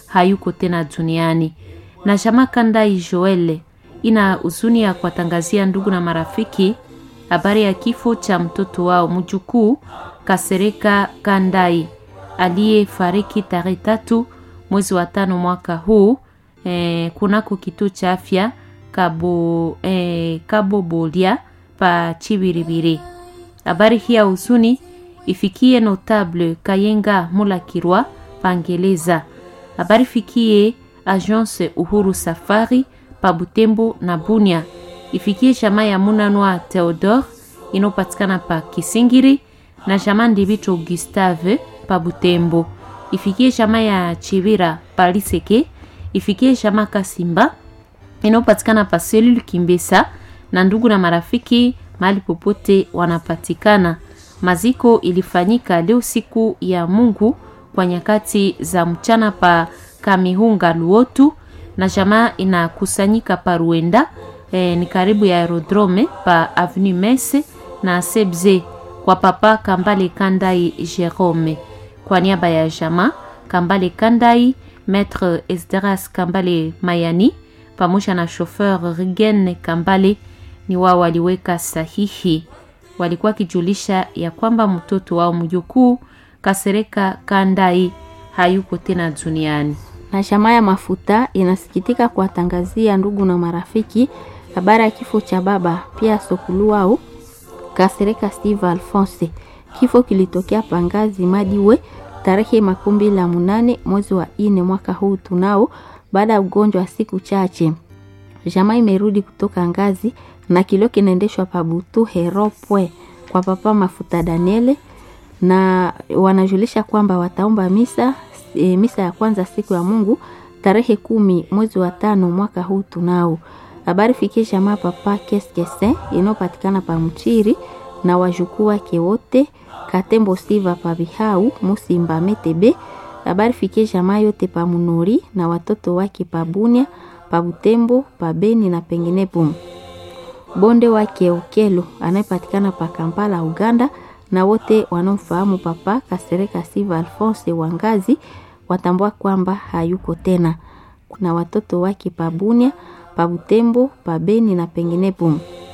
hayuko tena duniani. Na jamaa Kandai Joel ina huzuni ya kuwatangazia ndugu na marafiki habari ya kifo cha mtoto wao mjukuu Kasereka Kandai aliyefariki tarehe tatu mwezi wa tano mwaka huu eh, kunako kituo cha afya Kabo, eh, Kabo Bolia pa Chibiribiri. Habari hii ya huzuni ifikie notable Kayenga Mulakirwa Pangeleza. Habari fikie Agence Uhuru Safari pa Butembo na Bunia. Ifikie jamaa ya Munanwa Theodore inopatikana pa Kisingiri na jamaa Ndibito Gustave pa Butembo. Ifikie jamaa ya Chivira pa Liseke. Ifikie jamaa Kasimba inayopatikana pa Selulu Kimbesa na ndugu na marafiki mahali popote wanapatikana. Maziko ilifanyika leo siku ya Mungu kwa nyakati za mchana pa Kamihunga Luotu na jamaa inakusanyika pa Ruenda eh, ni karibu ya aerodrome pa Avenue Messe na Sebze kwa papa Kambale Kandai Jerome. Kwa niaba ya jamaa Kambale Kandai, Maître Esdras Kambale Mayani pamoja na chauffeur Rigen Kambale ni wao waliweka sahihi. Walikuwa kijulisha ya kwamba mtoto wao mjukuu Kasereka Kandai hayuko tena duniani. Na jamaa ya mafuta inasikitika kuwatangazia ndugu na marafiki habari ya kifo cha baba pia sokulu wao Kasereka Steve Alphonse. Kifo kilitokea Pangazi Madiwe tarehe makumi mbili na munane mwezi wa ine mwaka huu tunao, baada ya ugonjwa wa siku chache. Jamaa imerudi kutoka ngazi na kilio kinaendeshwa pabutu heropwe kwa papa mafuta Daniele, na wanajulisha kwamba wataomba misa e, misa ya kwanza siku ya Mungu tarehe kumi mwezi wa tano mwaka huu tunao. Habari fikie jamaa papa Keskese inayopatikana pa Mchiri na wajukuu wake wote Katembo Siva pa Bihau Musimba Metebe. Habari fikie jamaa yote pa Munori na watoto wake pa Bunia pa Butembo pa Beni na penginepo. Bonde wake Okelo anayepatikana pa Kampala Uganda na wote wanaomfahamu papa Kasereka Siva Alphonse Wangazi watambua kwamba hayuko tena. Kuna watoto wake pa Bunia pa Butembo pa Beni na penginepo.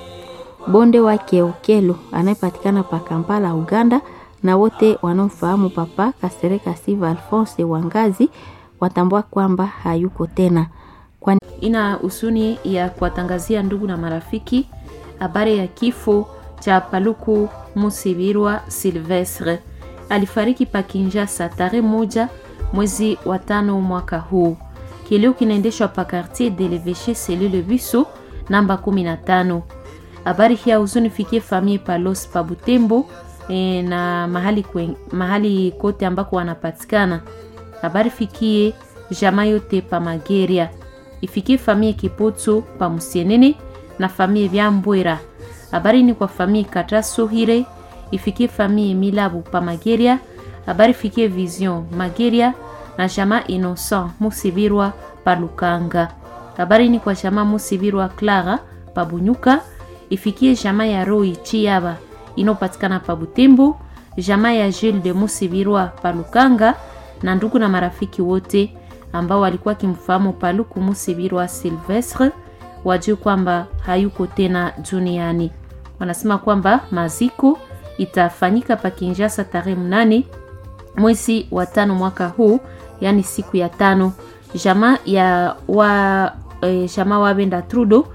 Bonde wake Okelo anayepatikana pa Kampala Uganda na wote wanaomfahamu papa Kasereka Siva Alphonse Wangazi watambua kwamba hayuko tena. Kwa ina husuni ya kuwatangazia ndugu na marafiki habari ya kifo cha Paluku Musibirwa Silvestre. Alifariki pa Kinshasa tarehe moja mwezi wa tano mwaka huu. Kilio kinaendeshwa pa quartier de l'Evêché selule Biso namba 15. Habari hii ya huzuni fikie famille Palos pa Butembo e, na mahali, kwen, mahali kote ambako wanapatikana. Habari fikie jamaa yote pa Mageria, ifikie famille Kipoto pa Musienene na famille Vyambwera. Habari ni kwa famille Katasohire, ifikie famille Milabu pa Mageria. Habari fikie Vision Mageria na jamaa Innocent Musibirwa pa Lukanga. Habari ni kwa jamaa Musibirwa Clara pa Bunyuka, ifikie jamaa ya Roi Chiaba inayopatikana pa Butembo, jamaa ya Jules de Musibirwa pa Lukanga na ndugu na marafiki wote ambao walikuwa kimfahamu Paluku Musibirwa Silvestre wajue kwamba hayuko tena duniani. Wanasema kwamba maziko itafanyika pa Kinshasa tarehe mnane mwezi wa tano mwaka huu, yani siku ya tano. Jamaa ya wa e, jamaa Wabenda Trudo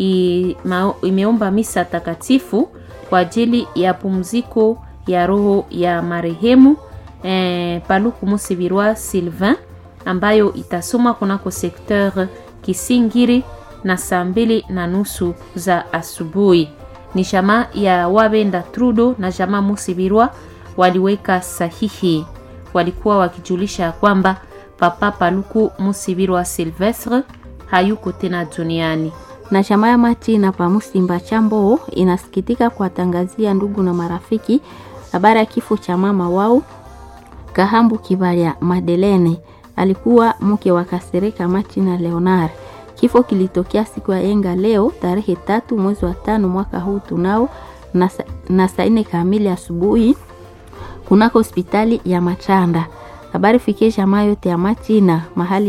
imeomba misa takatifu kwa ajili ya pumziko ya roho ya marehemu e, Paluku Musibirwa Sylvain ambayo itasoma kunako sekteur Kisingiri na saa mbili na nusu za asubuhi. Ni jamaa ya Wabenda Trudo na jamaa Musibirwa waliweka sahihi, walikuwa wakijulisha kwamba papa Paluku Musibirwa Silvestre hayuko tena duniani. Na jamaa ya Matina pa Musimba Chambo inasikitika kuwatangazia ndugu na marafiki habari ya kifo cha mama wao Kahambu Kibalia Madelene, alikuwa mke wa Kasereka Matina Leonard. Kifo kilitokea siku ya yenga leo tarehe tatu mwezi wa tano mwaka huu tunao na, na saa nne kamili asubuhi kunako hospitali ya Machanda. Habari fikie jamaa yote ya Machina mahali